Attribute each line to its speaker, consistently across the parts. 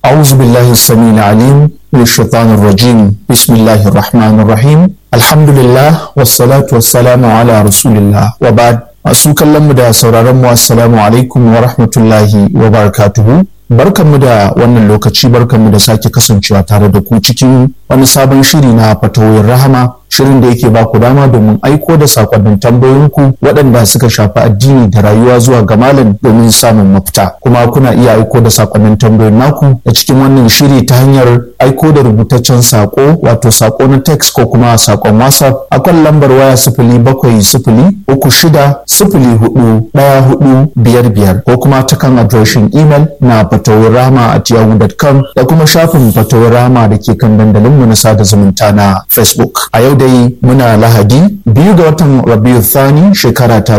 Speaker 1: أعوذ بالله السميع العليم من الشيطان الرجيم بسم الله الرحمن الرحيم الحمد لله والصلاة والسلام على رسول الله وبعد masu kallon mu da sauraron mu assalamu alaikum wa rahmatullahi wa barakatuhu barkanmu da wannan lokaci barkanmu da sake kasancewa tare da ku cikin wani sabon shiri na fatawoyin rahama shirin da yake baku dama domin aiko da sakonnin tambayoyinku waɗanda suka shafi addini da rayuwa zuwa ga malam domin samun mafita kuma kuna iya aiko da sakonnin tambayoyin naku a cikin wannan shiri ta hanyar aiko da rubutaccen sako wato sako na text ko kuma sakon whatsapp akan lambar waya sifili bakwai sifili uku shida sifili hudu ɗaya hudu biyar biyar ko kuma ta kan adireshin imel na fatawar rama at yahoo.com da kuma shafin fatawar rama da ke kan dandalinmu na sada zumunta na facebook a yau dai muna lahadi biyu ga watan rabiu thani shekara ta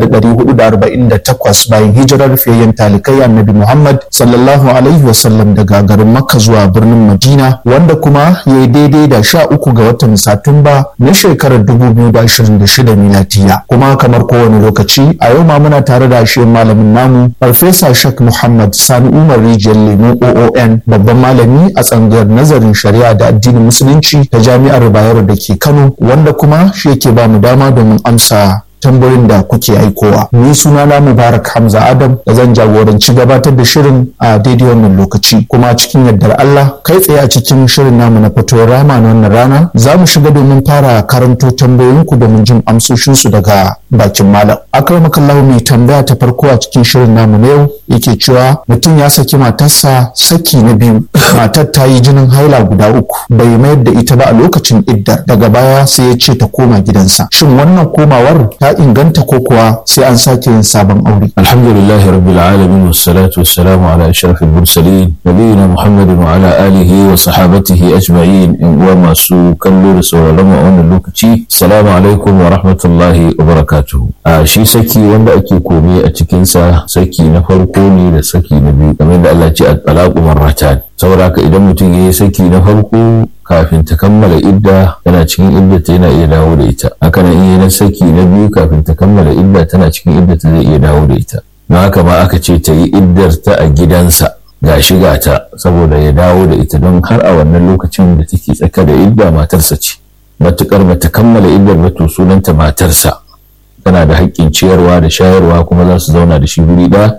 Speaker 1: 1448 bayan hijirar fiyayyen talikai annabi muhammad sallallahu alaihi wasallam daga garin makka zuwa birnin madina wanda kuma ya yi daidai da sha uku ga watan satumba na shekarar 2026 milatiya kuma kamar kowane lokaci a yau ma muna tare da shi malamin namu farfesa shak muhammad sani umar rijiyar lemu oon babban malami a tsangayar nazarin shari'a da addinin musulunci ta jami'ar bayero da ke kano wanda kuma shi yake ba mu dama domin amsa tambayoyin da kuke aikowa ni suna na mubarak hamza adam da zan jagoranci gabatar da shirin a daidai wannan lokaci kuma cikin yardar allah kai tsaye a cikin shirin namu na fitowar rama na wannan rana za mu shiga domin fara karanto tambayoyinku domin jin amsoshinsu daga bakin malam akramakallahu mai tambaya ta farko a cikin shirin namu na yau yake cewa mutum ya saki matarsa saki na biyu matar ta yi jinin haila guda uku bai mayar da ita ba a lokacin iddar daga baya sai ya ce ta koma gidansa shin wannan komawar ta inganta ko kuwa sai an sake yin sabon aure
Speaker 2: alhamdulillah rabbil alamin wassalatu wassalamu ala ashrafil mursalin nabiyina muhammadin wa ala alihi wa sahabatihi ajma'in in uwa masu kallo da sauraron a wannan lokaci assalamu alaikum wa rahmatullahi wa barakatuh a shi saki wanda ake komai a cikin sa saki na farko ne da saki na biyu kamar da Allah ce at-talaqu marratan saboda haka idan mutum ya yi saki na farko kafin ta kammala idda tana cikin idda ta yana iya dawo da ita haka nan in na saki na biyu kafin ta kammala idda tana cikin idda ta zai iya dawo da ita don haka ma aka ce ta yi iddar ta a gidansa ga shiga ta saboda ya dawo da ita don har a wannan lokacin da take tsaka da idda matarsa ce matukar bata kammala iddar ba to sunanta matarsa tana da haƙƙin ciyarwa da shayarwa kuma za su zauna da shi guri ɗaya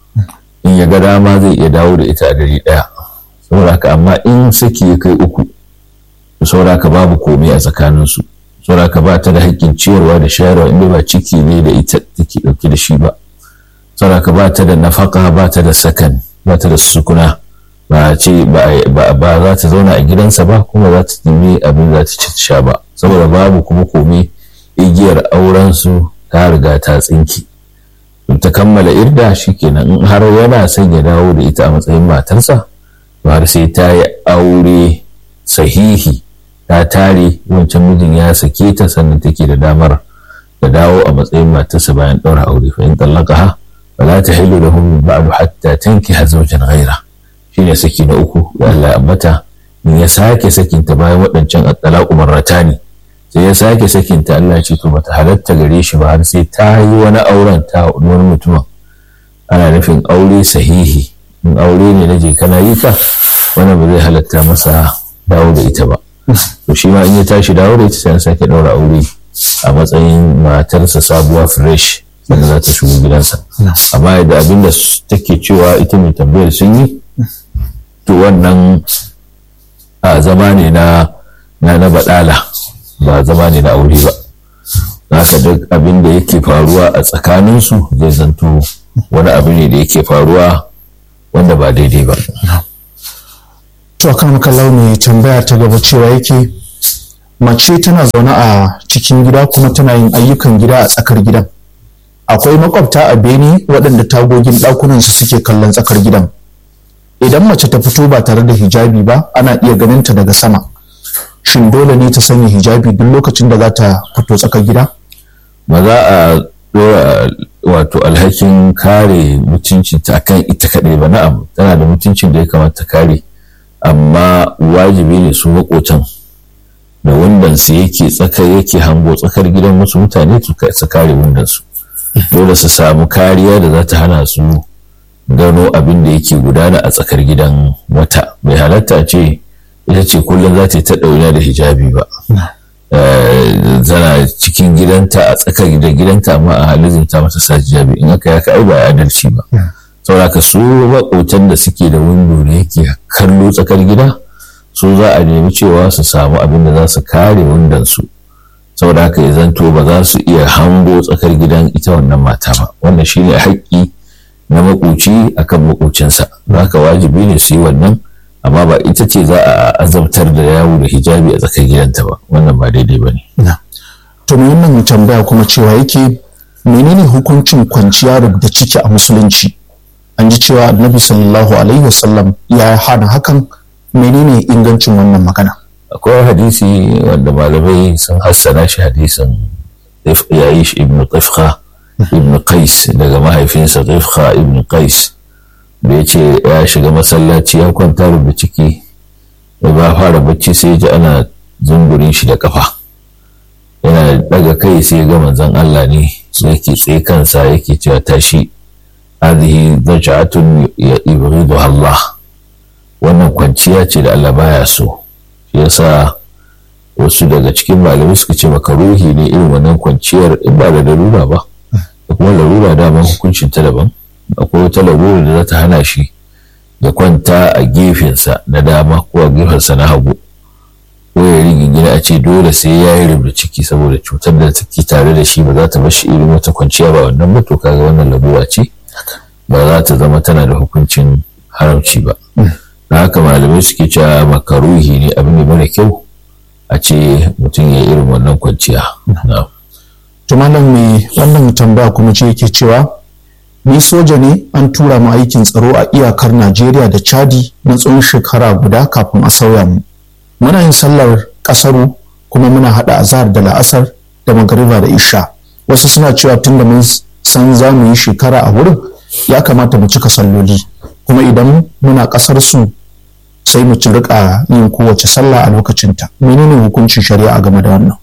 Speaker 2: in ya ga dama zai iya dawo da ita a gari ɗaya saboda haka amma in saki ya kai uku saboda haka babu komai a tsakaninsu saboda haka ba ta da haƙƙin ciyarwa da shayarwa inda ba ciki ne da ita take ɗauke da shi ba saboda haka ba ta da nafaka ba ta da sakan ba ta da sukuna ba ce ba za ta zauna a gidansa ba kuma za ta nemi abin za ta ci sha ba saboda babu kuma komai igiyar aurensu ta riga ta tsinki ta kammala irda shikenan in har yana son ya dawo da ita a matsayin matarsa har sai ta yi aure sahihi ta tare wancan mijin ya sake ta sannan take da damar da dawo a matsayin matarsa bayan ɗaura aure fa in tallaqaha wala tahillu lahu min ba'du hatta tankiha zawjan ghayra shine saki na uku da Allah ya ambata in ya sake sakinta bayan waɗancan at-talaqu marratani sai ya sake sakinta Allah ya ce to bata halatta gare shi ba har sai ta yi wani auren ta wani mutumin ana nufin aure sahihi in aure ne na je kana yi ka wannan ba zai halatta masa dawo da ita ba to shi ma in ya tashi dawo da ita sai an sake daura aure a matsayin matarsa sabuwa fresh sannan za ta shigo gidansa amma yadda abin da take cewa ita mai tambayar sun yi to wannan a zama ne na na na badala ba zama ne na aure ba haka duk abin da yake faruwa a tsakaninsu zai zanto wani abu ne da yake faruwa wanda ba daidai ba.
Speaker 1: To kan kallau mai tambaya ta gaba cewa yake mace tana zaune a cikin gida kuma tana yin ayyukan gida a tsakar gidan. Akwai makwabta a beni waɗanda tagogin ɗakunan su suke kallon tsakar gidan. Idan mace ta fito ba tare da hijabi ba ana iya ganin ta daga sama. Shin dole ne ta sanya hijabi duk lokacin da za ta fito tsakar gida?
Speaker 2: Ba za a dora wato alhakin kare mutuncinta akan ita kaɗai ba na'am tana da mutuncin da ya kamata kare amma wajibi ne su makotan da wundansu yake tsaka yake hango tsakar gidan wasu mutane su kare wundansu dole su samu kariya da za ta hana su gano abin da yake gudana a tsakar gidan wata bai halatta ce ita ce kullum za ta yi ta ɗauna da hijabi ba tana cikin gidanta a tsakar da gidanta amma a halin ta mata sa hijabi in aka yaka ai ba adalci ba saboda su maƙotan da suke da windo da yake kallo tsakar gida su za a nemi cewa su samu abin da za su kare windon su saboda haka ya zanto ba za su iya hango tsakar gidan ita wannan mata ba wannan shine haƙƙi na makoci akan makocinsa haka wajibi ne su yi wannan amma ba ita ce za a azabtar da yawo da hijabi a tsakar gidanta ba wannan ba daidai ba ne.
Speaker 1: to me wannan tambaya kuma cewa yake menene hukuncin kwanciya da ciki a musulunci an ji cewa annabi sallallahu alaihi wasallam ya hana hakan menene ingancin wannan magana
Speaker 2: akwai hadisi wanda malamai sun hassana shi hadisin yayi shi ibnu tafkha ibnu qais daga mahaifinsa tafkha ibnu qais da ya ce ya shiga masallaci ya kwanta rubuta ciki da ba fara bacci sai ji ana zungurin shi da kafa yana daga kai sai ga manzon Allah ne yake tsaye kansa yake cewa tashi hadhihi daj'atun yuridu Allah wannan kwanciya ce da Allah baya so shi yasa wasu daga cikin malamai suka ce makaruhi ne irin wannan kwanciyar in ba da larura ba da kuma larura daman hukuncin ta daban akwai wata larura da za ta hana shi ya kwanta a gefensa na dama ko a gefensa na hagu ko ya rigingina a ce dole sai ya yi rubda ciki saboda cutar da take tare da shi ba za ta bashi irin wata kwanciya ba wannan ba to kaga wannan larura ce ba za ta zama tana da hukuncin haramci ba da haka malamai suke cewa makaruhi ne abin da mara kyau a ce mutum ya irin wannan kwanciya
Speaker 1: to malam me wannan tambaya kuma ce yake cewa ni soja ne an tura mu aikin tsaro a iyakar Najeriya da Chadi na tsawon shekara guda kafin a sauya mu muna yin sallar kasaru kuma muna hada azhar da la'asar da magariba da isha wasu suna cewa tunda mun san za mu yi shekara a wurin ya kamata mu cika salloli kuma idan muna kasar su sai mu ci rika yin kowace sallah a lokacinta menene hukuncin shari'a game da wannan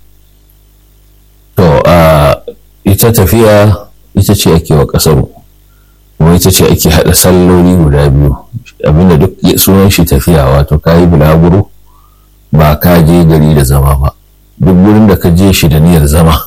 Speaker 2: to a ita tafiya ita ce ake wa kasaru kuma ita ce ake haɗa salloli guda biyu abinda duk sunan shi tafiya wato ka yi bulaguro ba ka je gari da zama ba duk gurin da ka je shi da niyyar zama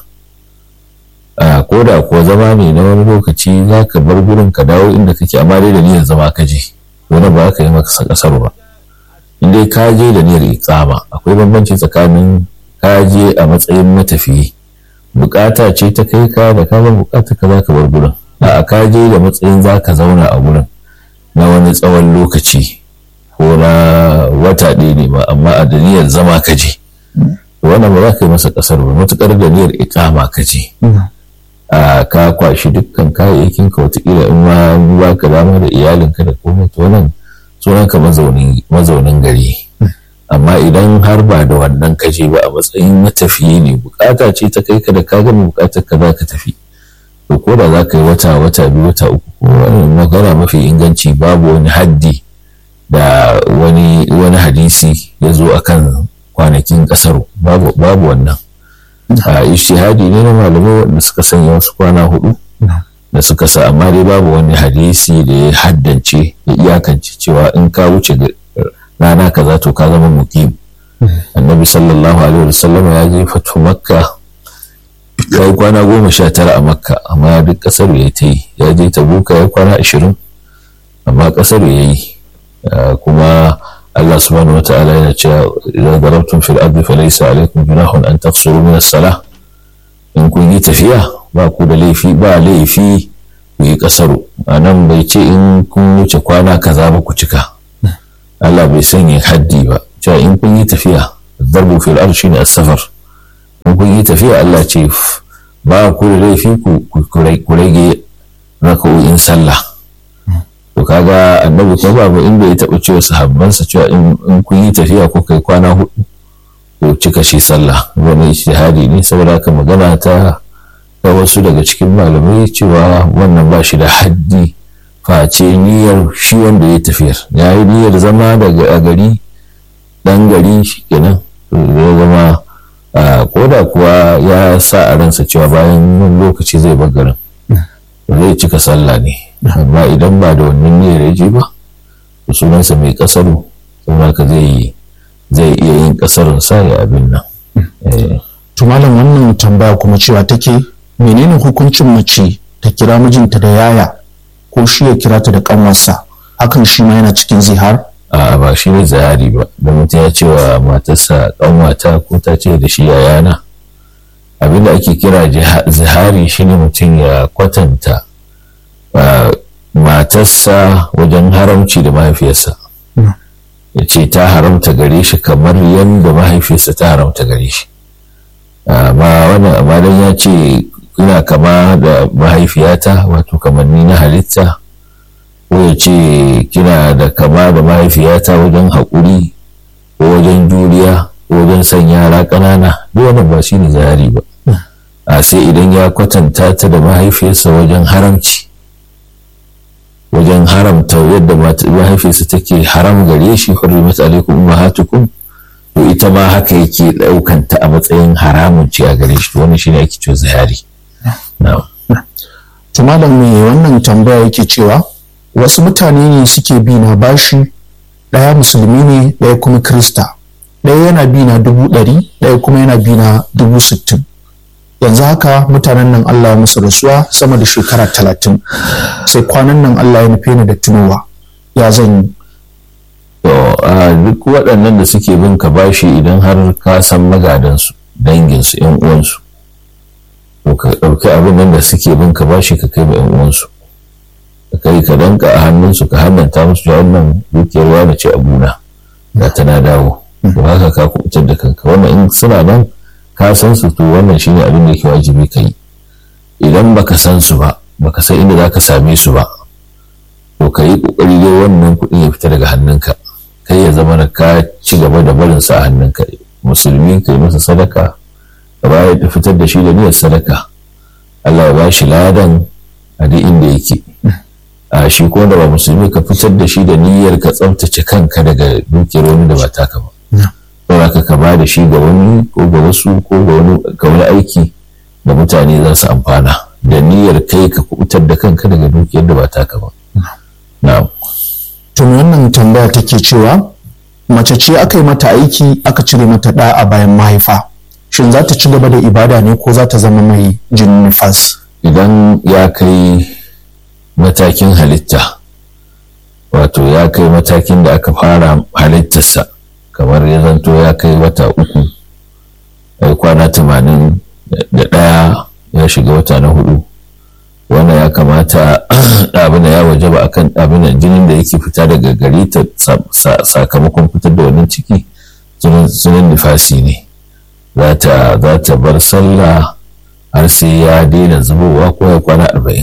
Speaker 2: ko da kuwa zama ne na wani lokaci za ka bar gurin ka dawo inda kake amma dai da niyyar zama ka je wani ba ka yi maka kasar ba in dai ka je da niyyar iqama akwai bambanci tsakanin ka je a matsayin matafiyi bukata ce ta kai ka da ka bar bukata ka za ka bar gurin a ka je da matsayin za ka zauna a gurin na wani tsawon lokaci ko na wata ɗaya ne ba amma a da niyyar zama ka je wannan ba za ka yi masa kasar ba matukar da niyyar iqama ka je a ka kwashi dukkan kayayyakin ka watakila in ma ba ka dama da iyalinka da komai to wannan sunan ka mazaunin gari amma idan har ba da wannan kaje ba a matsayin matafiyi ne bukata ce ta kai ka da ka gama bukatar ka za ka tafi to ko da za ka yi wata wata biyu wata uku ko magana mafi inganci babu wani haddi da wani wani hadisi ya zo akan kwanakin kasar babu wannan a ishtihadi ne na malamai wanda suka sanya wasu kwana hudu da suka sa amma dai babu wani hadisi da ya haddance ya iyakance cewa in ka wuce rana kaza to ka zama muqim annabi sallallahu alaihi wasallam ya je fatu makka ya yi kwana goma sha tara a makka amma duk kasar ya ta yi ya je tabuka ya kwana ashirin amma kasar ya yi kuma Allah subhanahu wa ta'ala yana cewa idan darabtum fil ardi falaysa alaykum junahun an taqsuru min as-salah in kun yi tafiya ba ku da laifi ba laifi ku yi kasaru anan bai ce in kun wuce kwana kaza ba ku cika Allah bai sanya haddi ba cewa in kun yi tafiya darbu fil ardi shine as-safar in kun yi tafiya Allah ce ba ku da laifi ku rage raka'o'in sallah to kaga annabi ko babu inda ya taɓa cewa sahabbansa cewa in kun yi tafiya ko kai kwana hudu ko cika shi sallah wani ijtihadi ne saboda haka magana ta ta wasu daga cikin malamai cewa wannan ba shi da haddi face niyyar shi wanda ya tafiyar ya yi niyyar zama daga a gari dan gari shi kenan ya zama ko da kuwa ya sa a ransa cewa bayan wani lokaci zai bar garin zai cika sallah ne amma idan ba da wannan niyyar ya je ba to sunansa mai kasaru saboda ka zai zai iya yin kasarun sa ya abin nan
Speaker 1: to malam wannan tambaya kuma cewa take menene hukuncin mace ta kira mijinta da yaya ko shi ya kira ta da kanwarsa hakan shi ma yana cikin zihar
Speaker 2: a ba shi ne zahari ba da mutum ya ce wa matarsa kanwata ko ta ce da shi yayana abinda ake kira zihari shine mutum ya kwatanta matarsa wajen haramci da mahaifiyarsa ya ce ta haramta gare shi kamar yadda mahaifiyarsa ta haramta gare shi amma wannan amma dan ya ce ina kama da mahaifiyata wato kamanni na halitta ko ya ce kina da kama da mahaifiyata wajen haƙuri ko wajen juriya ko wajen son yara ƙanana duk wannan ba shi ne zahari ba a sai idan ya kwatanta ta da mahaifiyarsa wajen haramci wajen haramta yadda mahaifiyarsa take haram gare shi hurrimat alaikum ummahatukum to ita ma haka yake ɗaukan ta a matsayin haramun ce a gare shi to wannan shine ake cewa zahari
Speaker 1: to malam me wannan tambaya yake cewa wasu mutane ne suke bi na bashi ɗaya musulmi ne ɗaya kuma krista ɗaya yana bi na dubu ɗari ɗaya kuma yana bi na dubu sittin yanzu haka mutanen nan Allah ya musu rasuwa sama da shekara talatin sai kwanan nan Allah ya nufe ni da tunowa ya zan yi
Speaker 2: to a duk waɗannan da suke bin ka bashi idan har ka san magadansu danginsu yan uwansu to ka ɗauki abin nan da suke bin ka bashi ka kai ma yan uwansu ka kai ka danka a hannunsu ka hannanta musu wannan dukiyar wani ce abuna da tana dawo to haka ka kubutar da kanka wannan in suna nan ka san su to wannan shine abin da yake wajibi ka yi idan baka san su ba baka san inda zaka same su ba to ka yi kokari dai wannan kuɗin ya fita daga hannunka kai ya zama ka ci gaba da barin sa a hannunka musulmi ka yi masa sadaka ka bayar da fitar da shi da niyyar sadaka Allah ya bashi ladan a duk inda yake a shi ko da ba musulmi ka fitar da shi da niyyar ka tsaftace kanka daga dukiyar wani da ba taka ba saboda ka ba da shi ga wani ko ga wasu ko ga wani ga wani aiki da mutane za su amfana da niyyar kai ka kubutar da kanka daga dukiyar da ba taka ba na'am
Speaker 1: to wannan tambaya take cewa mace ce aka yi mata aiki aka cire mata ɗa a bayan mahaifa shin za ta ci gaba da ibada ne ko za ta zama mai jinin nifas
Speaker 2: idan ya kai matakin halitta wato ya kai matakin da aka fara halittarsa kamar ya zanto ya kai wata uku ya kwana tamanin da ɗaya ya shiga wata na hudu wannan ya kamata abin da ya waje ba akan abin da jinin da yake fita daga gari ta sakamakon fitar da wannan ciki sunan nifasi ne za ta bar sallah har sai ya daina zubowa ko ya kwana arba'in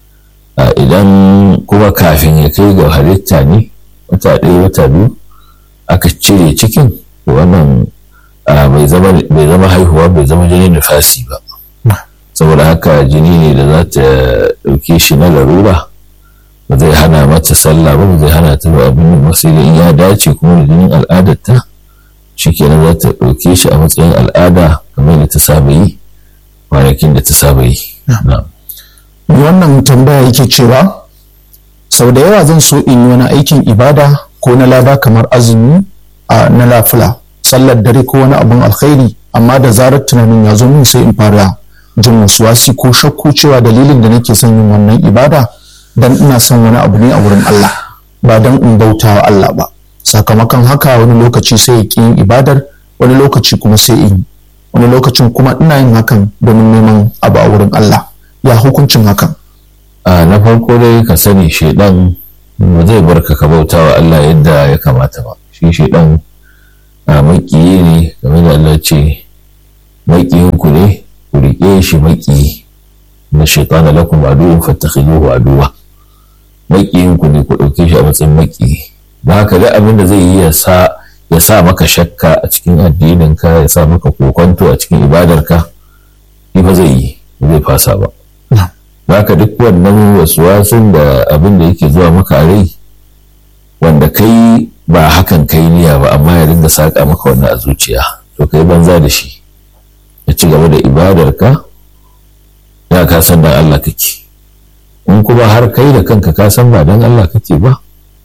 Speaker 2: idan kuma kafin ya kai ga halitta ne wata ɗaya wata biyu aka cire cikin wannan bai zama haihuwa bai zama jinin nufasi ba saboda haka jini ne da za ta ɗauke shi na larura ba zai hana mata sallah ba ba zai hana ta ba abin da sai in ya dace kuma da jinin al'adarta shi kenan za ta ɗauke shi a matsayin al'ada kamar da ta saba yi kwanakin da ta saba yi
Speaker 1: wannan tambaya yake cewa sau da yawa zan so in yi wani aikin ibada ko na lada kamar azumi a na lafula sallar dare ko wani abun alkhairi amma da zarar tunanin ya zo min sai in fara jin wasi ko shakku cewa dalilin da nake son yin wannan ibada dan ina son wani abu ne a wurin Allah ba dan in bauta wa Allah ba sakamakon haka wani lokaci sai ya ƙi yin ibadar wani lokaci kuma sai in wani lokacin kuma ina yin hakan domin neman abu a wurin Allah ya hukuncin hakan
Speaker 2: a na farko dai ka sani shaidan ba zai barka ka bauta wa Allah yadda ya kamata ba shi shaidan a makiyi ne game da Allah ce makiyin ku ne ku riƙe shi makiyi na shaitana lakum aduwwun fattakhiduhu aduwa makiyin ku ne ku ɗauke shi a matsayin makiyi ba haka da abin da zai yi ya sa ya sa maka shakka a cikin addininka ya sa maka kokonto a cikin ibadarka shi ba zai yi zai fasa ba haka duk wannan wasuwasun da abin da yake zuwa maka a rai wanda kai ba hakan kai niyya ba amma ya dinga saƙa maka wannan a zuciya to kai banza da shi ya ci gaba da ibadarka ya ka san dan Allah kake in kuma har kai da kanka ka san ba don Allah kake ba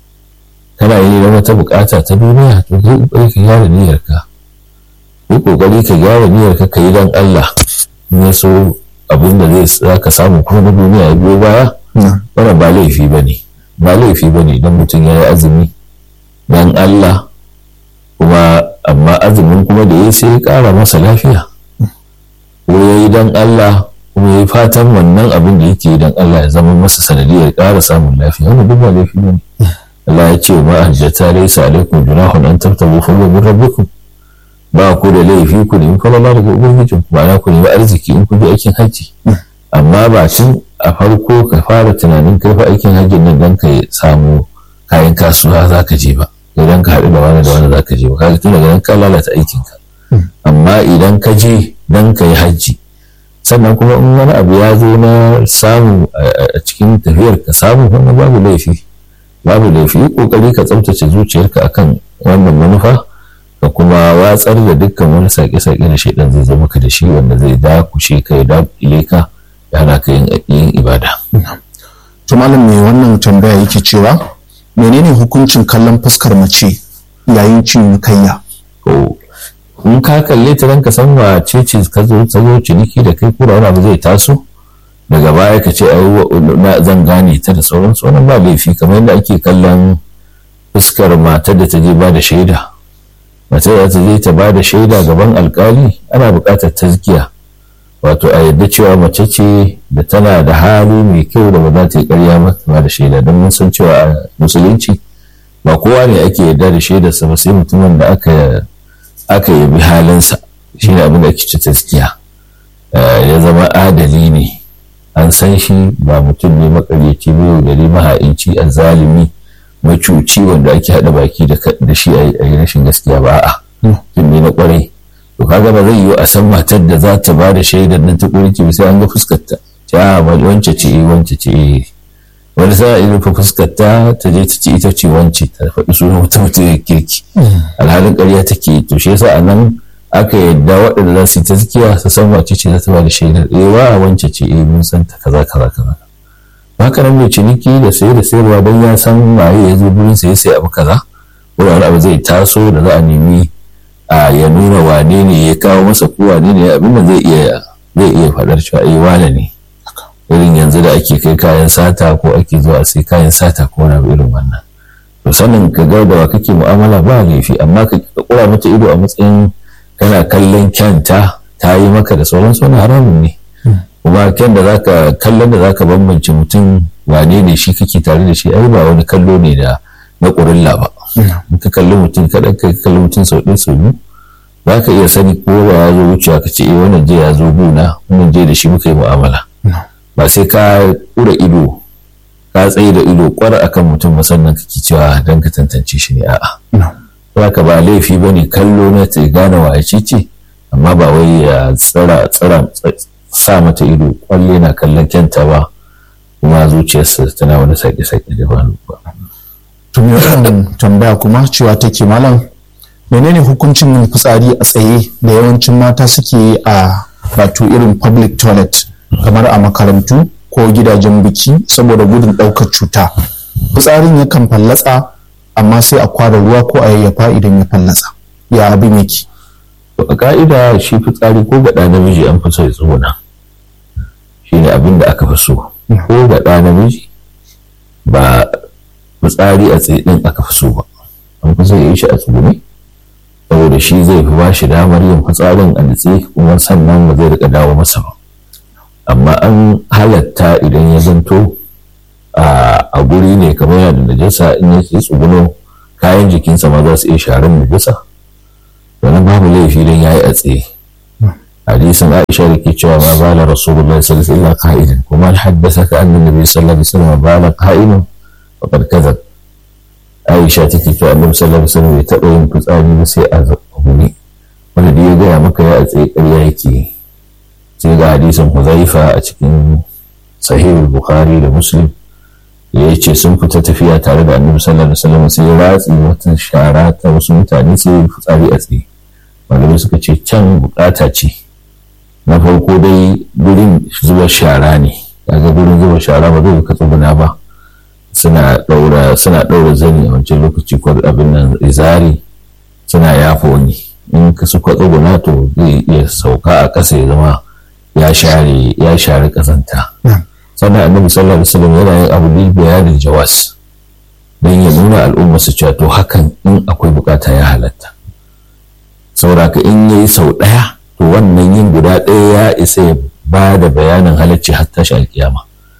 Speaker 2: kana yi da wata bukata ta duniya to kai kokari ka gyara niyyarka kai kokari ka gyara niyyarka ka yi don Allah in ya so abin da zai za ka samu kuma na duniya ya biyo baya wannan ba laifi ba ne ba laifi ba ne don mutum ya yi azumi don Allah kuma amma azumin kuma da ya sai ya kara masa lafiya ko ya yi don Allah kuma ya yi fatan wannan abin da yake don Allah ya zama masa sanadiyar ƙara samun lafiya wannan duk ba laifi ba ne Allah ya ce ma hajjata laysa alaikum junahun an tabtagu fadlan min rabbikum ba ku da laifi ku nemi falala daga ubangijin ku ma'ana ku nemi arziki in ku bi aikin hajji amma ba tun a farko ka fara tunanin kai fa aikin hajjin nan dan ka samu kayan kasuwa za ka je ba idan ka haɗu da wani da wani za ka je ba kaga tun daga nan ka lalata aikinka amma idan ka je dan ka yi hajji sannan kuma in wani abu ya zo na samu a cikin tafiyar ka samu wannan babu laifi babu laifi yi kokari ka tsabtace zuciyarka akan wannan manufa ka kuma watsar da dukkan wani sake-sake da shaidan zai zama ka da shi wanda zai dakushe ka ya dakile ka ya hana ka yin ibada.
Speaker 1: to malam mai wannan tambaya yake cewa menene hukuncin kallon fuskar mace yayin cinikayya
Speaker 2: to in ka kalle ta ranka san wace ce ka zo ta zo ciniki da kai kura wani abu zai taso daga baya ka ce ai zan gane ta da sauransu wannan ba laifi kamar yadda ake kallon fuskar matar da ta je ba da shaida matar da ta je ta ba da shaida gaban alkali ana buƙatar tazkiya wato a yadda cewa mace ce da tana da hali mai kyau da ba za ta yi ƙarya mata ba da shaida don mun san cewa a musulunci ba kowa ne ake yarda da shaidarsa ba sai mutumin da aka aka yabi halinsa shine abin da ake ci tazkiya ya zama adali ne an san shi ba mutum ne makaryaci mai gari maha'inci a zalimi macuci wanda ake haɗa baki da shi a yi rashin gaskiya ba a mutum ne na kwarai to kaga ba zai yiwu a san matar da za ta ba da shaidar nan ta ƙurki sai an ga fuskarta ta wance ce wance ce wani sa'a irin fa fuskarta ta je ta ce ita ce wance ta faɗi sunan wata mutum ya kirki alhalin ƙarya take to shi yasa a nan aka yadda waɗanda za su yi tazkiya su san wace ce za ta ba da shaidar eh wa wance ce eh mun san ta kaza kaza kaza haka nan mai ciniki da sayar da sayarwa don ya san waye ya zo gurin sai sai abu kaza ko wani abu zai taso da za a nemi a ya nuna wane ne ya kawo masa ko wane ne abin da zai iya zai iya faɗar cewa eh wane ne irin yanzu da ake kai kayan sata ko ake zuwa sai kayan sata ko wani irin wannan to sanin ka ga da wa kake mu'amala ba laifi amma ka kura mata ido a matsayin kana kallon kyanta ta yi maka da sauran wani haramun ne kuma kyan da zaka kallon da zaka bambance mutum wane ne shi kake tare da shi ai ba wani kallo ne da na ƙurilla ba in ka kalli mutum kaɗan ka kalli mutum sau ɗaya sau biyu za ka iya sani ko ba ya zo wucewa ka ce eh wannan je ya zo guna wannan je da shi muka yi mu'amala ba sai ka ƙura ido ka tsaye da ido kwar akan mutum musamman kake cewa don ka tantance shi ne a'a haka ba laifi ba ne kallo na ta gane wa ce ce amma ba wai ya tsara tsara sa mata ido kwalle na kallon kyanta ba kuma zuciyarsa tana wani sake-sake da ba
Speaker 1: tun wannan tambaya kuma cewa take malam menene hukuncin yin fitsari a tsaye da yawancin mata suke yi a wato irin public toilet kamar a makarantu ko gidajen biki saboda gudun ɗaukar cuta fitsarin yakan fallatsa amma sai a kwara ruwa ko a yayyafa idan ya fallatsa ya abin yake
Speaker 2: a ka'ida shi fitsari ko ga namiji an fi so ya tsuguna shi ne abin da aka fi so ko ga ɗa namiji ba fitsari a tsaye ɗin aka fi so ba an fi so ya yi shi a tsugune saboda shi zai fi ba shi damar yin fitsarin a nitse kuma sannan ba zai rika dawo masa ba amma an halatta idan ya zanto a guri ne kamar yana da najasa in ya tsuguno kayan jikinsa ma za su iya sharan najasa wannan babu laifi don ya yi a tsaye hadisin aisha da ke cewa ma bala rasulullah sallallahu alaihi wasallam qa'idan kuma haddasa ka annabi nabi sallallahu alaihi wasallam bala qa'idan faqad kadhab aisha take cewa annabi sallallahu alaihi wasallam bai taɓa yin fitsari ba sai a guri wanda da ya gaya maka ya a tsaye ƙarya yake sai ga hadisin huzaifa a cikin sahihul bukhari da muslim ya ce sun fita tafiya tare da annabi sallallahu alaihi wasallam sai ya ratsi wata shara ta wasu mutane sai ya fitsari a tsaye malamai suka ce can bukata ce na farko dai gurin zuwa shara ne kaga gurin zuba shara ba zai ka tsuguna ba suna ɗaura suna ɗaura zani a wancan lokaci ko abin nan izari suna yafa wani in ka suka tsuguna to zai iya sauka a ƙasa ya zama ya share ya share ƙazanta sannan annabi sallallahu alaihi wasallam yana yin abu ne bayanin jawas don ya nuna al'umma su cewa to hakan in akwai bukata ya halatta sauraka in yayi sau ɗaya to wannan yin guda ɗaya ya isa ya ba da bayanin halacci har tashi alkiyama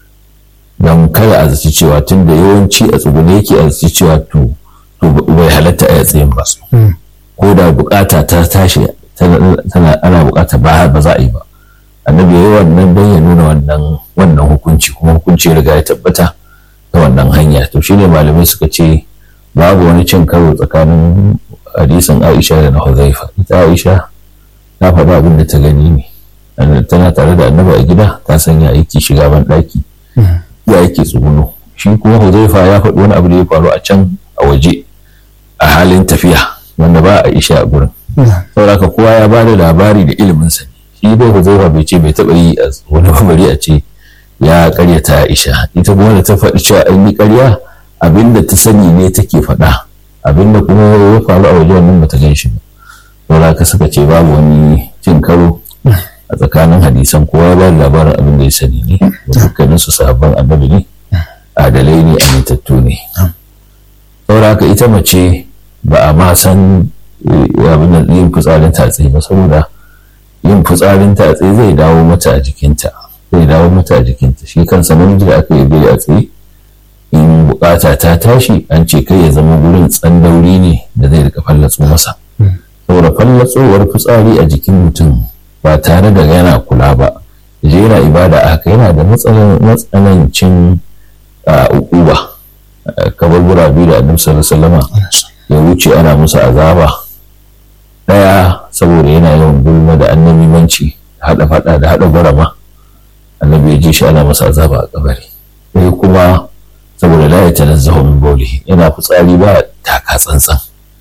Speaker 2: don kada a zaci cewa tun da yawanci a tsugune yake a zaci cewa to bai halatta a tsayin ba ko da bukata ta tashi tana ana bukata ba ba za a yi ba annabi yayi wannan don ya nuna wannan wannan hukunci kuma hukunci ya riga ya tabbata ta wannan hanya to shine malamai suka ce babu wani cin karo tsakanin hadisin Aisha da na Huzaifa ita Aisha ta faɗa abin da ta gani ne tana tare da annabi a gida ta sanya aiki shiga ban ɗaki ya yake tsuguno shi kuma Huzaifa ya faɗi wani abu da ya faru a can a waje a halin tafiya wanda ba a isha a gurin saboda kowa ya ba da labari da ilimin sa shi dai Huzaifa bai ce bai taɓa yi a wani bari a ce ya karyata Aisha ita kuma da ta faɗi cewa an yi karya abinda ta sani ne take faɗa abinda kuma ya faru a waje wannan bata gan shi ba saboda ka suka ce babu wani cin karo a tsakanin hadisan kowa ya ba da labarin abin da ya sani ne dukkanin su sahabban annabi ne adalai ne amintattu ne saboda haka ita mace ba a ma san abin da yin fitsarin tatsi ba saboda yin fitsarin tatsi zai dawo mata a jikinta zai dawo mata a jikinta shi kansa namiji da aka yi a tsaye in bukata ta tashi an ce kai ya zama gurin tsandauri ne da zai rika fallatso masa saboda fallatsowar fitsari a jikin mutum ba tare da yana kula ba je yana ibada a haka yana da matsanancin ukuba kamar gurabe da annabi sallallahu ya wuce ana musu azaba daya saboda yana yawan gulma da annabimanci hada fada da hada gurama annabi ya ji shi ana masa azaba a kabari sai kuma saboda la ya tanazzahu min bawlihi yana fitsari ba taka tsantsan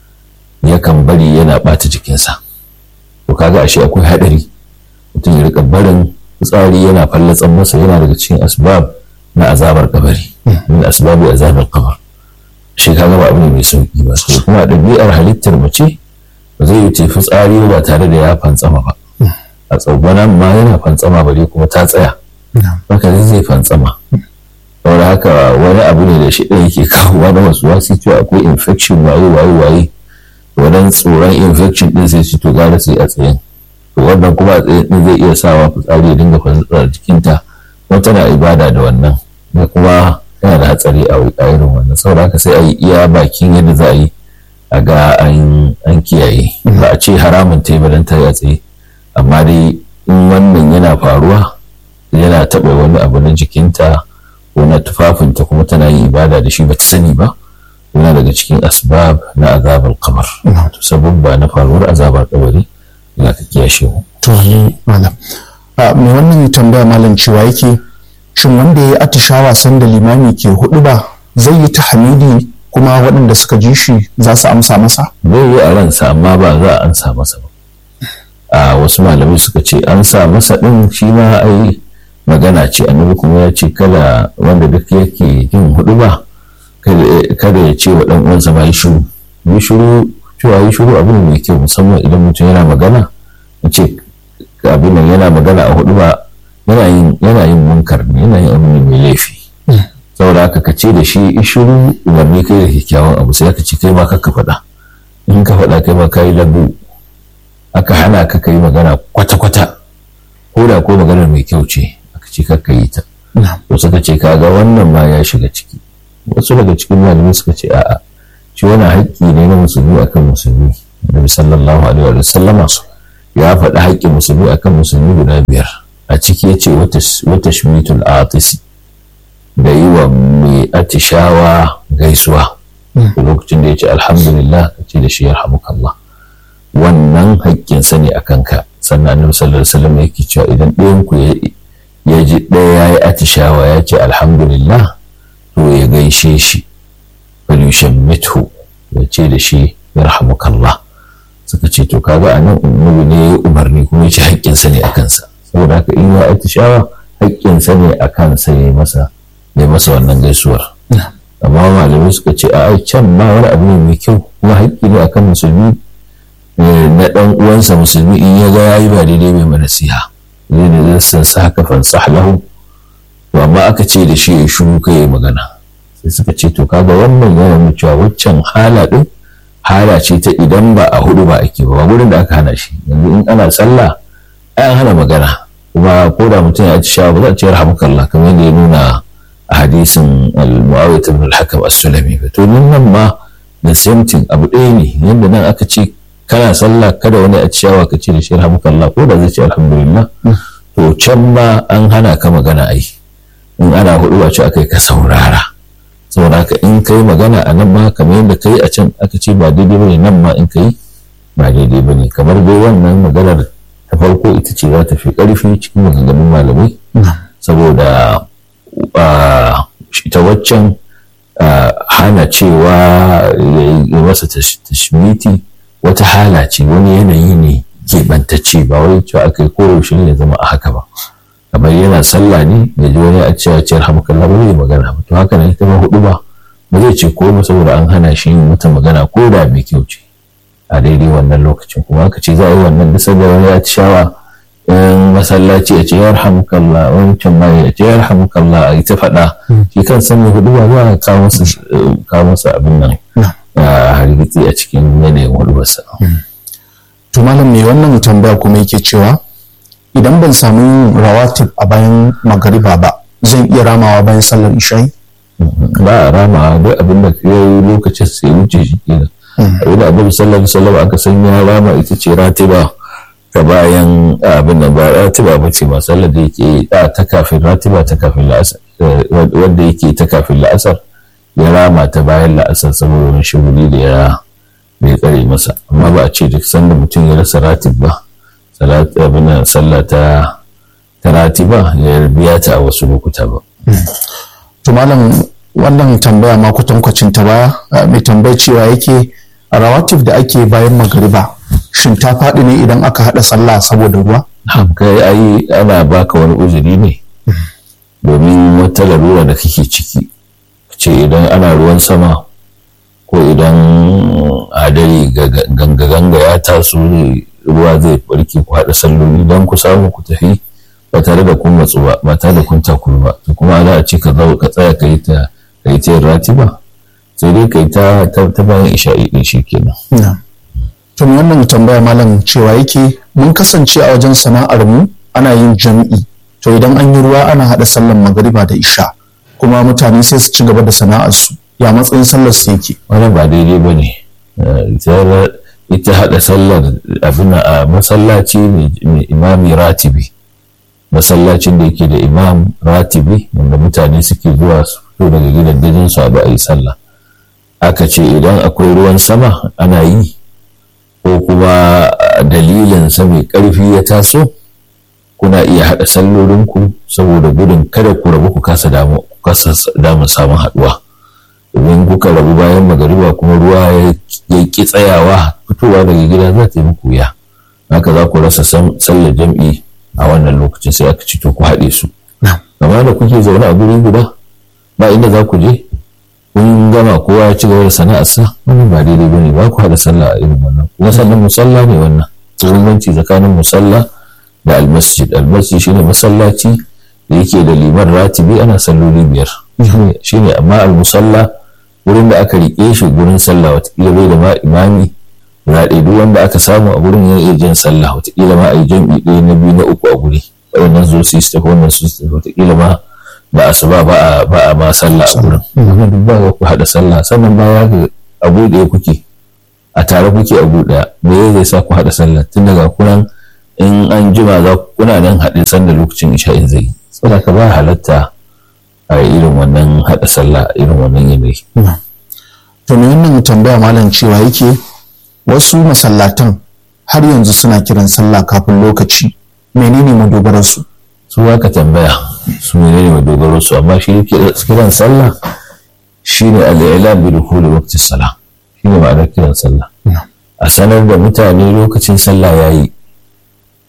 Speaker 2: yakan bari yana bata jikinsa to kaga ashe akwai hadari mutum ya rika barin fitsari yana fallatsan masa yana daga cikin asbab na azabar kabari min asbabi azabar kabar shi kaga ba abu ne mai sauki ba to kuma ɗabi'ar halittar mace ba zai yi fitsari ba tare da ya fantsama ba a tsagwanan ma yana fantsama bare kuma ta tsaya haka zai fantsama saboda haka wani abu ne da shi ɗaya yake kawowa na wasu wasu cewa akwai infection waye waye waye wannan tsoron infection ɗin sai ci to gara sai a tsayin to wannan kuma a tsayin ɗin zai iya sawa fitsari ya dinga fantsara jikinta kuma tana ibada da wannan da kuma yana da hatsari a irin wannan saboda haka sai a yi iya bakin yadda za a yi a ga an kiyaye ba a ce haramun ta yi ba ta yi a tsaye amma dai in wannan yana faruwa yana taɓa wani abu na jikinta ko na tufafinta kuma tana yin ibada da shi bata sani ba yana daga cikin asbab na azabar kamar to sababba na faruwar azabar kabari yana ka kiyashe mu
Speaker 1: to ni malam me wannan tambaya malam cewa yake shin wanda ya yi atishawa sanda limami ke hudu ba zai yi ta hamidi kuma waɗanda suka ji shi za su amsa masa
Speaker 2: zai yi a ransa amma ba za a ansa masa ba a wasu malamai suka ce an sa masa ɗin shi ma ai magana ce annabi kuma ya ce kada wanda duk yake yin hudu ba kada ya ce wa ɗan uwansa ba yi shiru yi shiru cewa yi shiru abu ne mai kyau musamman idan mutum yana magana a ce abin nan yana magana a hudu ba yana yin yana yin munkar ne yana yin abu ne mai laifi saboda haka ka ce da shi yi shiru umarni kai da kyakkyawan abu sai ka ce kai ma ka faɗa in ka faɗa kai ma ka yi lagu aka hana ka kai magana kwata-kwata ko da ko maganar mai kyau ce aka ce ka yi ta to suka ce kaga wannan ma ya shiga ciki wasu daga cikin malamai suka ce a'a shi wani haƙƙi ne na musulmi akan musulmi Nabi sallallahu alaihi wa sallama ya faɗi haƙƙin musulmi akan musulmi guda biyar a ciki ya ce wata shmitul atisi da yi wa mai atishawa gaisuwa lokacin da ya ce alhamdulillah ka ce da shi yarhamukallah wannan haƙƙinsa ne a kanka sannan annabi sallallahu alaihi wasallam yake cewa idan ɗayan ku ya ji ɗaya ya yi atishawa ya ce alhamdulillah to ya gaishe shi falushan mithu ya ce da shi yarhamukallah suka ce to kaga a nan annabi ne ya umarni kuma ya ce haƙƙinsa ne a kansa saboda haka in ya atishawa haƙƙinsa ne a kansa ya masa ya masa wannan gaisuwar amma malamai suka ce a can ma wani abu ne mai kyau kuma haƙƙi ne akan musulmi na ɗan uwansa musulmi in ya ga yayi ba daidai mai nasiha zai ne zai san sa haka fansah lahu to amma aka ce da shi ya shiru kai ya magana sai suka ce to kaga wannan yana nuna cewa waccan hala din hala ce ta idan ba a hudu ba ake ba gurin da aka hana shi yanzu in ana sallah ai an hana magana kuma ko da mutum ya ci shawa ba za a ce rahmukallah kamar yadda ya nuna a hadisin al-muawiyah ibn al-hakam as-sulami to nan ma da same thing abu ɗaya ne yadda nan aka ce kana sallah kada wani a ciyawa ka ce da shi rahmukallah ko da zai ce alhamdulillah to can ma an hana ka magana ai in ana hudu ba ce akai ka saurara saboda haka in kai magana a nan ma kamar yadda kai a can aka ce ba daidai bane nan ma in kai ba daidai bane kamar dai wannan maganar ta farko ita ce za ta fi karfi cikin maganganun malamai saboda ita waccan hana cewa ya masa tashmiti wata hala ce wani yanayi ne keɓantacce ba wai cewa aka yi koyaushe ne ya zama a haka ba kamar yana sallah ne ya ji wani a cewa ciyar hamkalla ba zai magana ba to haka ne ita ma hudu ba ba zai ce ko ba saboda an hana shi yin wata magana ko da mai kyau ce a daidai wannan lokacin kuma aka ce za a yi wannan bisa da wani ya ci shawa in masallaci ya ce ya rahamukallah wancan ma ya ce ya rahamukallah a yi ta faɗa shi kan san mai hudu ba za a kawo masa abin nan a hargitsi a cikin yanayin hudubarsa.
Speaker 1: to malam mai wannan tambaya kuma yake cewa idan ban samu rawatib a bayan magariba ba zan iya ramawa bayan sallar isha'i
Speaker 2: ba a ramawa duk abin da ka yi lokacin sai wuce shi kenan abin da abin sallar sallar aka san ya rama ita ce ratiba ta bayan abin da ba ratiba ba ce ba sallar da yake ta kafin ratiba ta kafin la'asar wanda yake ta kafin la'asar ya rama ta bayan la'asar saboda wani shuguri da ya bai tsare masa amma ba a ce duk sanda mutum ya rasa ratib ba abin sallah ta tarati ba ya biya ta a wasu lokuta ba.
Speaker 1: To malam wannan tambaya ma kwatankwacin ta baya mai tambayar cewa yake a rawatif da ake bayan magariba shin ta faɗi ne idan aka haɗa sallah saboda ruwa?
Speaker 2: kai ai ana baka wani uzuri ne domin wata larura da kake ciki ce idan ana ruwan sama ko idan hadari ganga-ganga ya taso ruwa zai barke ku haɗa salloli don ku samu ku tafi ba tare da kun matsu ba ba tare da kun takuru ba to kuma za a ce ka zo ka tsaya ka yi ta ka yi ta rati ba sai dai ka yi ta ta bayan isha'i din shi kenan.
Speaker 1: to wannan tambaya malam cewa yake mun kasance a wajen sana'ar mu ana yin jam'i to idan an yi ruwa ana haɗa sallar magariba da isha kuma mutane sai su ci gaba da sana'ar su ya matsayin sallar su yake.
Speaker 2: wannan ba daidai ba ne ita haɗa sallar abin a masallaci mai imami ratibi masallacin da yake da imam ratibi wanda mutane suke zuwa su fito daga gidan dajin su abu a yi sallah aka ce idan akwai ruwan sama ana yi ko kuma dalilin sa mai ƙarfi ya taso kuna iya haɗa sallolinku saboda gudun kada ku rabu ku kasa damun samun haɗuwa domin kuka rabu bayan magariba kuma ruwa ya ki tsayawa fitowa daga gida za ta yi muku wuya haka za ku rasa sallar jam'i a wannan lokacin sai aka ci to ku haɗe su amma da kuke zaune a guri guda ba inda za ku je kun gama kowa ya ci gaba da sana'arsa wannan ba daidai ba ne ba ku haɗa sallah a irin wannan kuma sannan musalla ne wannan bambanci tsakanin musalla da almasjid almasjid shine masallaci da yake da liman ratibi ana salloli biyar shine amma almusalla wurin da aka riƙe shi gurin sallah watakila bai da ma imami guda ɗaya duk wanda aka samu a gurin ya iya jan sallah watakila ma a yi jam'i ɗaya na biyu na uku a guri wannan zo su yi su tafi wannan su tafi watakila ma da asuba ba a ba a ma sallah a gurin duk ba ku haɗa sallah sannan ba ya ga abu ɗaya kuke a tare kuke abu ɗaya me zai sa ku haɗa sallah tun daga kunan in an jima za kuna nan haɗe sanda lokacin isha'in zai yi saboda ka ba halatta a irin wannan haɗa sallah irin wannan yanayi.
Speaker 1: To me wannan tambaya malam cewa yake wasu masallatan har yanzu suna kiran sallah kafin lokaci menene madogarar su?
Speaker 2: Su ka tambaya su menene madogarar su amma shi kiran sallah shine al-i'lam bi dukhuli waqti salah shine ma'anar kiran sallah. A sanar da mutane lokacin sallah yayi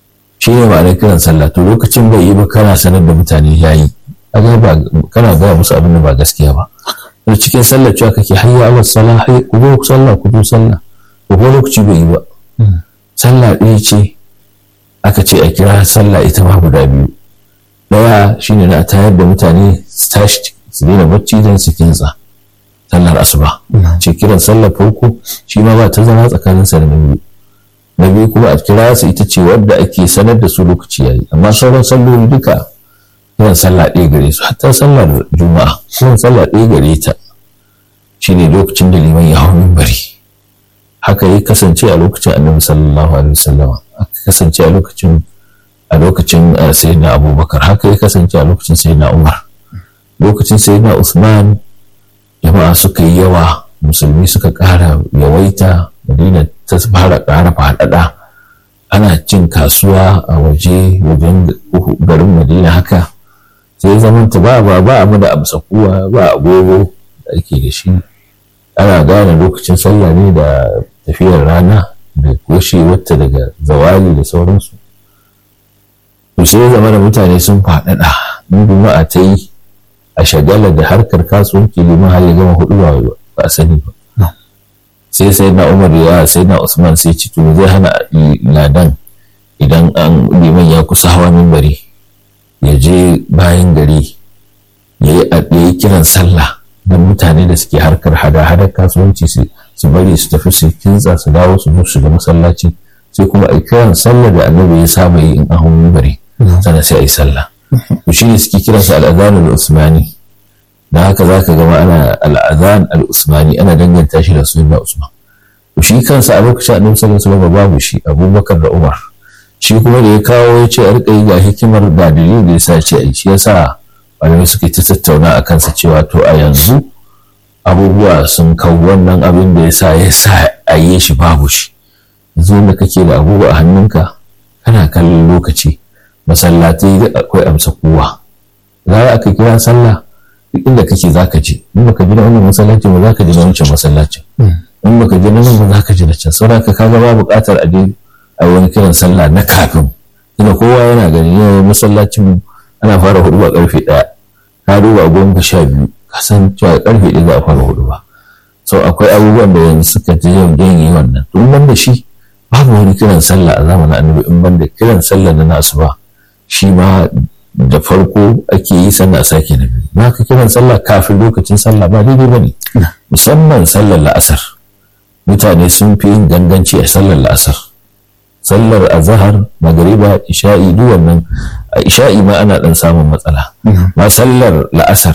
Speaker 2: shi ne ma'anar kiran sallah to lokacin bai yi ba kana sanar da mutane ya yi kana gaya musu abin da ba gaskiya ba da cikin sallar cewa kake hayya ala sallah hayya ku zo sallah ku zo sallah ko ko lokaci bai yi ba sallah ɗaya ce aka ce a kira sallah ita ma guda biyu ɗaya shine na tayar da mutane su tashi su daina bacci don su kintsa sallar asuba ce kiran sallar farko shi ma ba ta zama tsakanin sa da na biyu na biyu kuma a kira su ita ce wadda ake sanar da su lokaci yayi amma sauran salloli duka kiran sallah ɗaya gare su hatta sallar juma'a kiran sallah ɗaya gare ta shine lokacin da liman ya hau mimbari haka ya kasance a lokacin annabi sallallahu alaihi wasallam haka kasance a lokacin a lokacin sayyidina abubakar haka ya kasance a lokacin sayyidina umar lokacin sayyidina usman jama'a suka yi yawa musulmi suka ƙara yawaita madina ta fara ƙara faɗaɗa ana cin kasuwa a waje wajen garin madina haka sai zamanta ba ba ba mu da amsa kuwa ba agogo da ake da shi ana gane lokacin sallah ne da tafiyar rana da koshe wata daga zawali da sauransu to sai zama da mutane sun faɗaɗa in juma'a ta yi a shagala da harkar kasuwanci liman har ya gama hudu ba a sani ba sai sai na umar ya sai na usman sai ci to zai hana ladan idan an liman ya kusa hawa mimbari ya je bayan gari ya yi kiran sallah don mutane da suke harkar hada-hadar kasuwanci su bari su tafi su kintsa su dawo su zo shiga masallaci sai kuma a kiran sallah da annabi ya saba yi in ahun mimbari sannan sai a yi sallah to shi ne suke kiransa al'adhan al-usmani da haka za ka gama ana al'adhan al-usmani ana danganta shi da sunan usman to shi kansa a lokacin annabi sallallahu alaihi wasallam babu shi abubakar da umar shi kuma da ya kawo ya ce a rika yi ga hikimar da dalilin da ya sa ce a shi yasa malamai suke ta tattauna a kansa cewa to a yanzu abubuwa sun kawo wannan abin da ya sa ya sa a yi shi babu shi yanzu da kake da abubuwa a hannunka kana kallon lokaci masallatai da akwai amsa kowa za a ka kira sallah duk inda kake za ka je in baka ji na wannan masallacin ba za ka ji na wancan masallacin in baka ji na nan ba za ka ji na can saboda ka kaga ba buƙatar a je a wani kiran sallah na kafin ina kowa yana gani yau masallacin ana fara hudu ba karfe ɗaya ka duba goma sha biyu ka san cewa karfe ɗaya za a fara hudu ba so akwai abubuwan da yanzu suka ji yau yi wannan to ban da shi babu wani kiran sallah a zamanin annabi in ban da kiran sallah na nasu ba shi ma da farko ake yi sannan a sake na biyu na ka kiran sallah kafin lokacin sallah ba daidai ba ne musamman sallar la'asar mutane sun fi yin ganganci a sallar la'asar sallar azahar magariba isha'i duk wannan a isha'i ma ana dan samun matsala ma sallar la'asar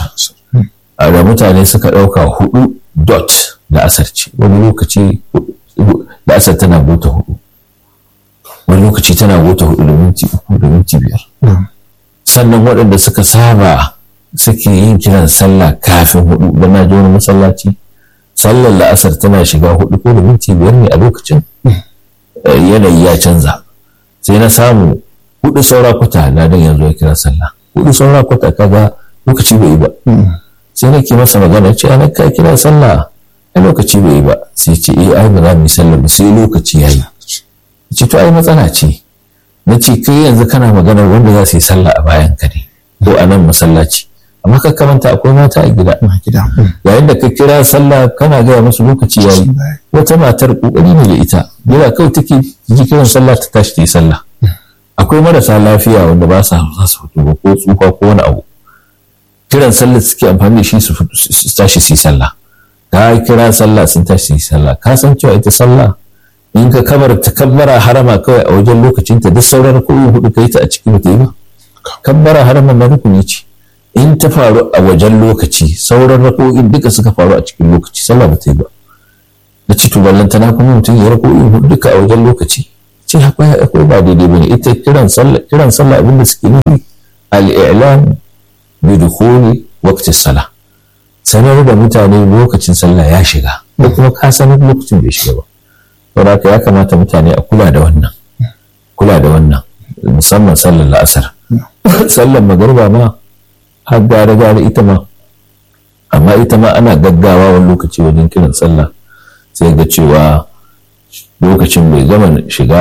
Speaker 2: da mutane suka ɗauka hudu dot la'asar ce wani lokaci la'asar tana bota hudu wani lokaci tana bota hudu da minti uku da minti biyar sannan waɗanda suka saba suke yin kiran sallah kafin hudu da na wani masallaci sallar la'asar tana shiga hudu ko da minti biyar ne a lokacin yanayi ya canza sai na samu hudu saura kwata na dan yanzu ya kira sallah hudu saura kwata kaga lokaci bai yi ba sai nake masa magana ce ana ka kira sallah a lokaci bai yi ba sai ce eh ai ba za mu yi sallah ba sai lokaci ya yi ce to ai matsala ce na ce kai yanzu kana magana wanda za su yi sallah a bayan ka ne ko a nan masallaci amma ka kamanta akwai mata a gida yayin da ka kira sallah kana gaya musu lokaci yayi wata matar kokari ne da ita yana kawai take ji kiran sallah ta tashi ta yi sallah akwai marasa lafiya wanda ba sa za su fito ba ko tsufa ko wani abu kiran sallah suke amfani da shi su tashi su yi sallah ka kira sallah sun tashi su yi sallah ka san cewa ita sallah in ka kamar ta kabbara harama kawai a wajen lokacinta duk sauran koyi hudu ka yi ta a ciki ba ta yi ba kabbara harama na rukuni ce in ta faru a wajen lokaci sauran rako'in duka suka faru a cikin lokaci sallah ba ta yi ba da ci to ballanta na kuma mutum ya rako'in hudu duka a wajen lokaci ce akwai akwai ba daidai bane ita kiran sallah kiran sallah abinda suke nufi al-i'lam bi dukhuli waqti salah sanar da mutane lokacin sallah ya shiga ko kuma ka sanar lokacin bai shiga ba saboda ya kamata mutane a kula da wannan kula da wannan musamman sallar la'asar sallar magarba ma har gare gare ita ma amma ita ma ana gaggawa wani lokaci wajen kiran sallah sai ga cewa lokacin bai gama shiga ba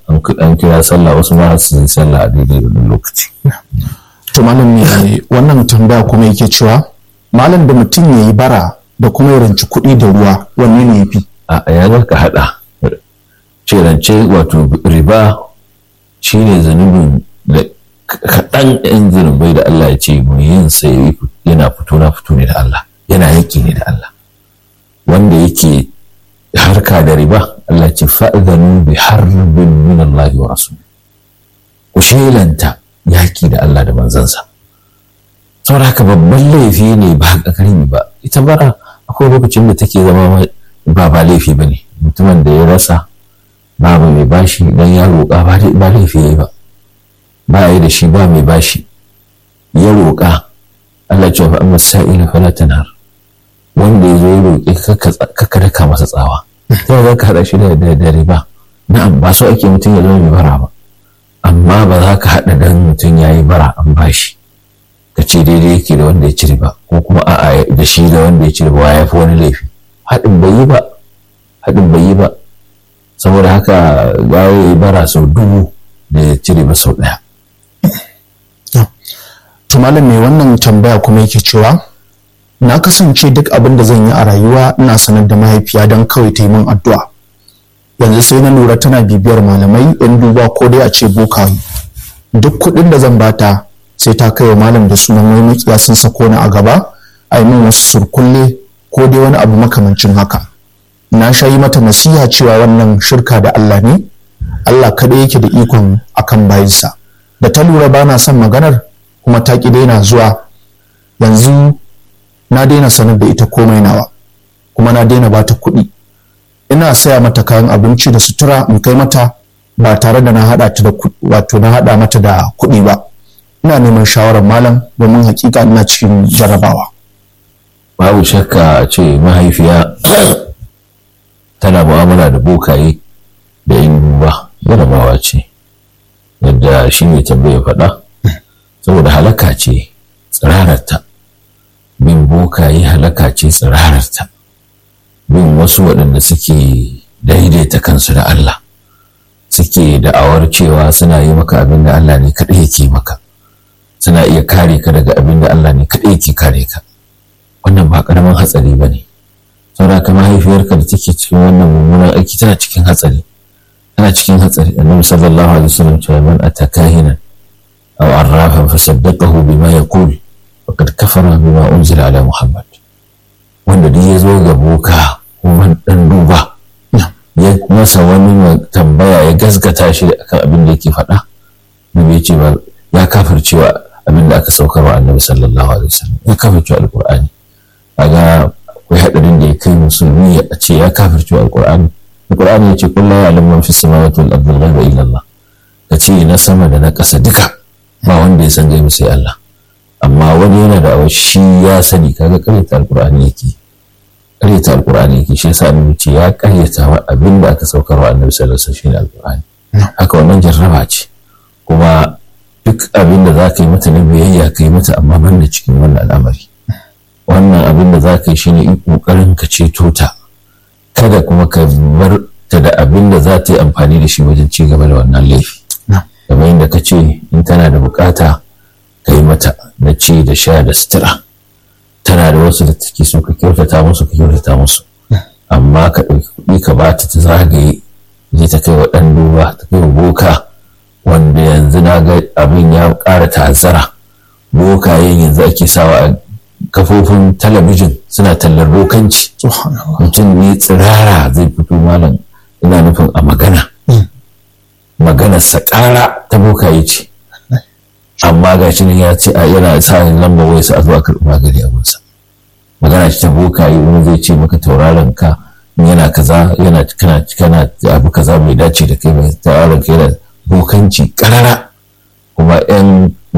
Speaker 2: an kira sallah wasu ma su yi sallah a daidai wannan lokaci
Speaker 1: to malam ne wannan tambaya kuma yake cewa malam da mutum ya yi bara da kuma ya ranci kuɗi da ruwa wanne ne ya fi
Speaker 2: a yanar ka haɗa ce rance wato riba shine zanubin da kaɗan yan zunubai da Allah ya ce mu yin sai yana fito na fito ne da Allah yana yaki ne da Allah wanda yake harka da riba Allah ce fa'adhanu bi harbin min Allah wa rasul ku shelanta yaki da Allah da manzansa saboda haka babban laifi ne ba ƙarami ba ita bara akwai lokacin da take zama ba ba laifi ba ne mutumin da ya rasa babu mai bashi dan ya roƙa ba laifi ya yi ba ba yi da shi ba mai bashi ya roƙa Allah ce fa amma sa'ila fala tanar wanda ya zo ya roƙe ka daka masa tsawa sai za ka haɗa shi da da riba na'am ba so ake mutum ya zama mai bara ba amma ba za ka haɗa dan mutum ya yi bara an bashi ka ce daidai yake da wanda ya ci riba ko kuma a'a da shi da wanda ya ci riba ya fi wani laifi haɗin bai yi ba haɗin bai yi ba saboda haka ya yi bara sau dubu da ya ci riba sau ɗaya
Speaker 1: to malam mai wannan tambaya kuma yake cewa na kasance duk abin da zan yi a rayuwa ina sanar da mahaifiya don kawai ta yi min addu'a yanzu sai na lura tana bibiyar malamai yan duba ko dai a ce bokaye duk kuɗin da zan bata sai ta kai wa malam da sunan wani makiya sun sako ni a gaba a yi min wasu surkulle ko dai wani abu makamancin haka na sha yi mata nasiha cewa wannan shirka da Allah ne Allah kaɗai yake da ikon akan bayinsa da ta lura ba na son maganar kuma ta ƙi daina zuwa yanzu na daina sanar da ita komai nawa kuma na daina bata kuɗi ina saya mata kayan abinci da sutura in kai mata ba tare da na haɗa ta da wato na haɗa mata da kuɗi ba ina neman shawarar malam domin hakika ina cikin jarabawa
Speaker 2: babu shakka a ce mahaifiya tana mu'amala da bokaye da yin duba jarabawa ce yadda shi ne tambaya faɗa saboda halaka ce tsirararta bin bokaye halaka ce tsirararta bin wasu waɗanda suke daidaita kansu da Allah suke da'awar cewa suna yi maka abin da Allah ne kaɗai yake maka suna iya kare ka daga abin da Allah ne kaɗai yake kare ka wannan ba ƙaramin hatsari ba ne saboda ka mahaifiyarka da take cikin wannan mummunan aiki tana cikin hatsari tana cikin hatsari annabi sallallahu alaihi wasallam cewa man atakahinan aw arrafan fasaddaqahu bima yaqul faqad kafara bima unzila ala muhammad wanda duk ya zo ga boka ko dan duba ya masa wani tambaya ya gasgata shi akan abin da yake faɗa nabi ya ce ba ya kafircewa abin da aka saukar wa annabi sallallahu alaihi wasallam ya kafircewa alqur'ani kaga akwai hadarin da ya kai musulmi a ce ya kafircewa alqur'ani alqur'ani ya ce kullu ya'lamu man fis samawati wal ardi ghaiba illa Allah ka ce na sama da na ƙasa duka ba wanda ya san gaibu sai Allah amma wani yana da shi ya sani kaga karyata alqur'ani yake karyata alqur'ani yake shi yasa annabi ce ya karyata wa abin da aka saukar wa annabi sallallahu alaihi wasallam shine alqur'ani haka wannan jarraba ce kuma duk abin da za ka yi mata na biyayya ka yi mata amma ban da cikin wannan al'amari wannan abin da za ka yi shine in kokarin ka ceto ta kada kuma ka bar ta da abin da za ta yi amfani da shi wajen ci gaba da wannan laifi kamar yadda ka ce in tana da bukata ka yi mata na ci da sha da sutura tana da wasu da take so ka kyautata musu ka kyautata musu amma ka ɗauki kuɗi ka ba ta ta zagaye je ta kai wa ɗan duba ta kai wa boka wanda yanzu na ga abin ya ƙara ta'azzara bokayen yanzu ake sawa a kafofin talabijin suna tallar bokanci mutum ne tsirara zai fito malam ina nufin a magana magana sakara ta bokaye ce amma ga shi ya ce a yana sa lamba wai sa a zuwa karɓi magani a gunsa magana ce ta bokaye wani zai ce maka tauraron ka yana kaza yana kana kana abu kaza bai dace da kai ba tauraron ka yana bokanci karara kuma yan